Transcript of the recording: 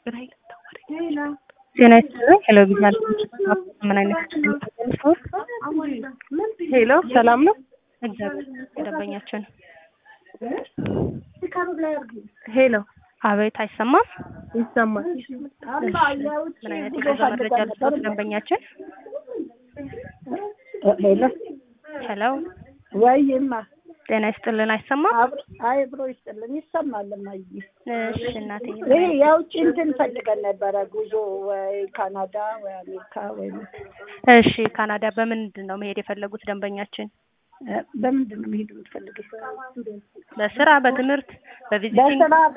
ጤና ይስጥልኝ። ሄሎ ቪዥን ምን አይነት ሄሎ ሰላም ነው? እግዚአብሔር ደንበኛችን ሄሎ አቤት፣ አይሰማም? ይሰማል። ምን አይነት የገዛ መረጃ ልስጦት ደንበኛችን? ሄሎ ሄሎ ወይማ ጤና ይስጥልን። አይሰማም? አይ ብሮ ይስጥልን ይሰማል። እማዬ እሺ እናቴ። ይሄ የውጭ እንትን ፈልገን ነበረ ጉዞ ወይ ካናዳ ወይ አሜሪካ ወይ እሺ ካናዳ በምንድን ነው መሄድ የፈለጉት ደንበኛችን? በምንድን ነው መሄድ የምትፈልገው? በስራ፣ በትምህርት፣ በቪዚቲንግ በስራ